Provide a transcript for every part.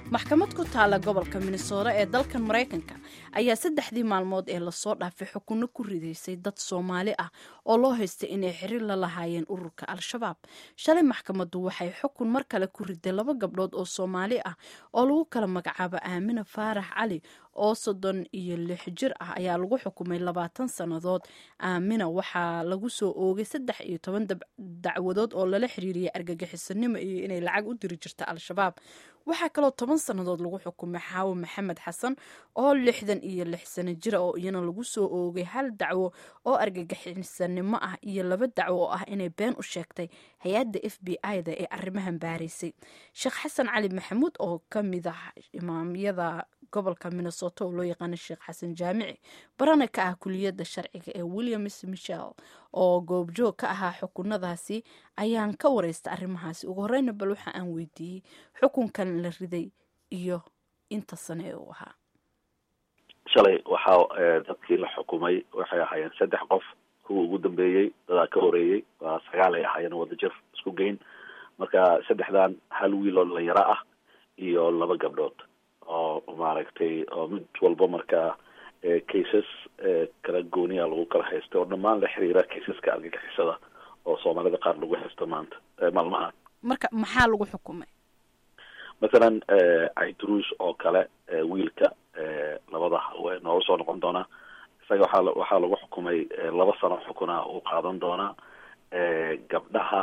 maxkamad ku taala gobolka minnesota ee dalkan maraykanka ayaa saddexdii maalmood ee lasoo dhaafay xukunno ku ridaysay dad soomaali ah oo loo haystay inay xiriir la lahaayeen ururka al-shabaab shalay maxkamaddu waxay xukun mar kale ku riday laba gabdhood oo soomaali ah oo lagu kala magacaabo aamina faarax cali oo soddon iyo lix jir ah ayaa lagu xukumay labaatan sannadood aamina waxaa lagu soo oogay saddex iyo toban dacwadood oo lala xiriiriyay argagixisanimo iyo inay lacag u diri jirta al-shabaab waxaa kaloo toban sannadood lagu xukumay xaawo maxamed xasan oo lixdan iyo lix sano jira oo iyana lagu soo oogay hal dacwo oo argagixisanimo ah iyo laba dacwo oo ah inay been u sheegtay hay-adda f b i-da ee arrimahan baaraysay sheekh xasan cali maxamuud oo ka mid ah imaamyada gobolka minnesota oo loo yaqaano sheekh xasan jaamici barana ka ah kuliyadda sharciga ee williams michel oo goobjoog ka ahaa xukunadaasi ayaan ka wareysta arrimahaasi ugu horeyna bal waxa aan weydiiyey xukunkan la riday iyo inta sane ee uu ahaa shalay waxaa dadkii la xukumay waxay ahaayeen saddex qof kuwa ugu dambeeyey dadaa ka horeeyey waa sagaal ay ahaayeen wadajir isku geyn marka saddexdan hal wiil oo dhalinyaro ah iyo laba gabdhood oo maaragtay oo mid walba markaa cases kala gooniya lagu kala haysta oo dhammaan la xiriira caseska argagixisada oo soomaalida qaar lagu haysto maanta maalmahan marka maxaa lagu xukumay mathalan aidruus oo kale wiilka labada nooga soo noqon doonaa isaga waxaa waxaa lagu xukumay laba sano xukuna uu qaadan doonaa gabdhaha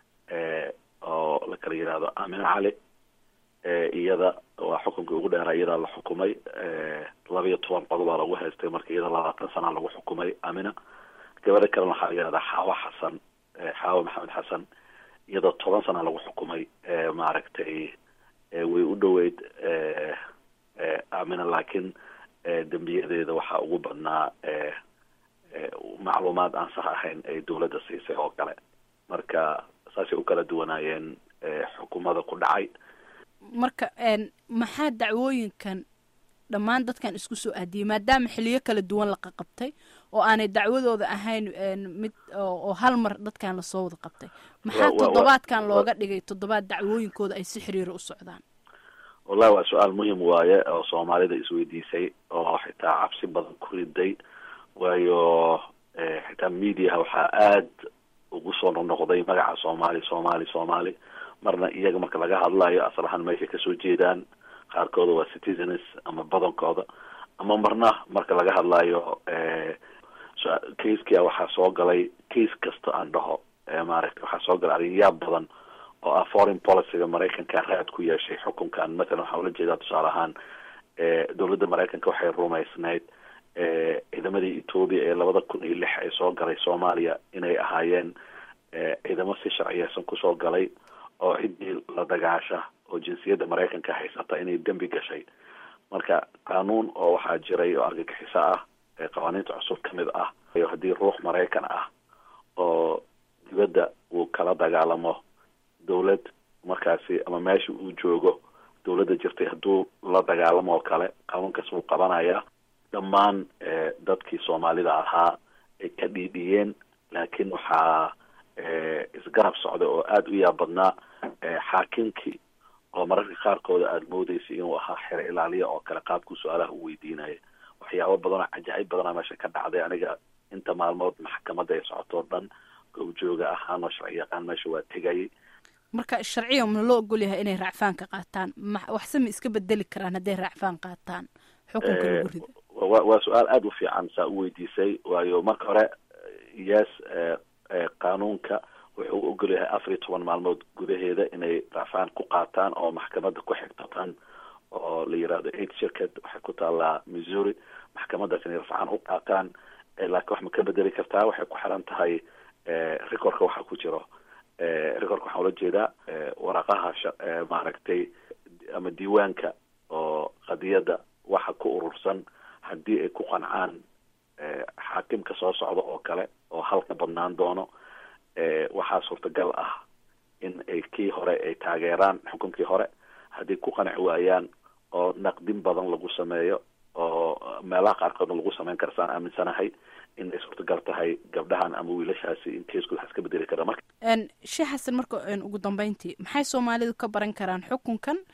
oo la kala yihahdo amine cali iyada waa xukunkii ugu dheeraa iyadaa la xukumay laba iyo toban qodobaa lagu haystay marka iyada labaatan sanaa lagu xukumay amina gabadha kalena waxaa la yihahdaa xaawo xasan xaawo maxamed xasan iyadoo toban sanaa lagu xukumay maaragtay way u dhoweyd amina laakiin dembiyadeeda waxaa ugu badnaa macluumaad aan sax ahayn ay dawladda siisay oo kale marka saasay u kala duwanaayeen xukumada ku dhacay marka maxaa dacwooyinkan dhammaan dadkan isku soo aadiyey maadaama xiliyo kala duwan la qaqabtay oo aanay dacwadooda ahayn mid oo hal mar dadkan lasoo wada qabtay maxaa toddobaadkan looga dhigay toddobaad dacwooyinkooda ay si xiriiro u socdaan wallahi waa su-aal muhim waaye oo soomaalida isweydiisay oo xitaa cabsi badan ku riday waayo xitaa mediaha waxaa aad ugu soo noqnoqday magaca soomaali soomaali soomaali marna iyaga marka laga hadlayo asal ahaan meeshay kasoo jeedaan qaarkooda waa citizens ama badankooda ama marna marka laga hadlayo caskia waxaa soo galay case kasta aan dhaho maaragta waxaa soo galay arrinyaab badan oo ah foreign policyga maraykanka raad ku yeeshay xukunkan mathalan waxaa ula jeedaa tusaale ahaan dowladda maraykanka waxay rumaysnayd ciidamadii ethoobia ee labada kun iyo lix ay soo galay soomaaliya inay ahaayeen ciidamo si sharciyeysan kusoo galay oo ciddii la dagaasha oo jinsiyadda maraykanka haysata inay dembi gashay marka qaanuun oo waxaa jiray oo argagixiso ah ee qawaaniinta cusub ka mid ah haddii ruux maraykan ah oo dibadda uu kala dagaalamo dawlad markaasi ama meesha uu joogo dawladda jirtay hadduu la dagaalamo oo kale qaanuunkaas wuu qabanayaa dhammaan dadkii soomaalida ahaa ay ka dhiidhiyeen laakiin waxaa isgarab socda oo aada u yaab badnaa xaakimkii oo mararka qaarkooda aada moodeysay inuu ahaa xero ilaaliya oo kale qaabkuu su-aalaha u weydiinaya waxyaabo badan oo cajaa'ib badana meesha ka dhacday aniga inta maalmood maxkamadda ay socotoo dhan gowjooga ahaan oo sharci yaqaan meesha waa tegayay marka sharciga mana loo ogol yahay inay raacfaanka qaataan waxse ma iska bedeli karaan hadday raacfaan qaataan xukunka lagu rida wa waa su-aal aada u fiican saa u weydiisay waayo marka hore yes qaanuunka wuxuu u ogol yahay afar iyo toban maalmood gudaheeda inay raacfaan ku qaataan oo maxkamadda ku xigtatan oo la yirahdo aid shirkad waxay ku taallaa missouri maxkamadaas inay rafcaan u qaataan laakiin wax ma ka bedeli kartaa waxay ku xiran tahay recordka waxa ku jiro recordka waxaa ula jeedaa waraqaha maaragtay ama diiwaanka oo qadiyadda waxa ku urursan haddii ay ku qancaan xaakimka soo socda oo kale oo halka badnaan doono waxaa suurtagal ah in ay kii hore ay taageeraan xukunkii hore haddii ku qanci waayaan oo naqdin badan lagu sameeyo oo meelaha qaarkoodna lagu sameyn kara saan aaminsanahay in ay suurtagal tahay gabdhahan ama wiilashaasi in keeskooda wax iska bedeli kara marka sheekh xasan marka ugu dambeyntii maxay soomaalidu ka baran karaan xukunkan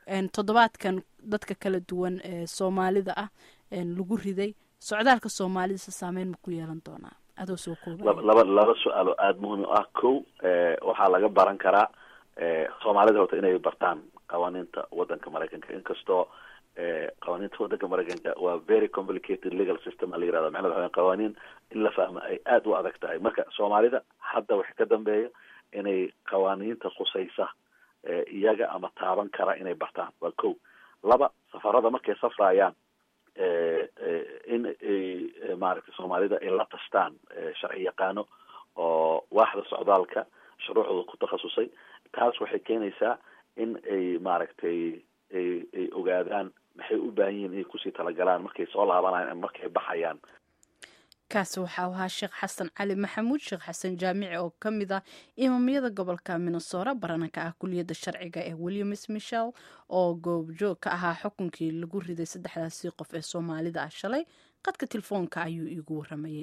toddobaadkan dadka kala duwan ee soomaalida ah lagu riday socdaalka soomaalidasa saameyn ma ku yeelan doonaa adoo soo kooba laba laba su-aalo aada muhiim u ah ko waxaa laga baran karaa soomaalida horta inay bartaan qawaaniinta wadanka maraykanka inkastoo qawaaniinta wadanka maraykanka waa very complicated legal system a la yirahda macnada waxa qawaaniin in la fahmo ay aada u adag tahay marka soomaalida hadda waxa ka dambeeya inay qawaaniinta khusaysa iyaga ama taaban kara inay bartaan waa ko laba safarada markay safrayaan in ay maaragtay soomaalida ay la tashtaan sharci yaqaano oo waaxda socdaalka shuruucdooda ku takhasusay taas waxay keenaysaa in ay maaragtay ay ay ogaadaan maxay u baahan yihiin inay kusii talagalaan markay soo laabanayaan ama markay baxayaan kaasi waxaa ahaa sheekh xasan cali maxamuud sheekh xasan jaamici oo ka mid ah imaamiyada gobolka minnesora barananka ah kuliyadda sharciga ee williams michel oo goobjoog ka ahaa xukunkii lagu riday saddexdaasi qof ee soomaalida ah shalay qadka telefoonka ayuu iigu waramayay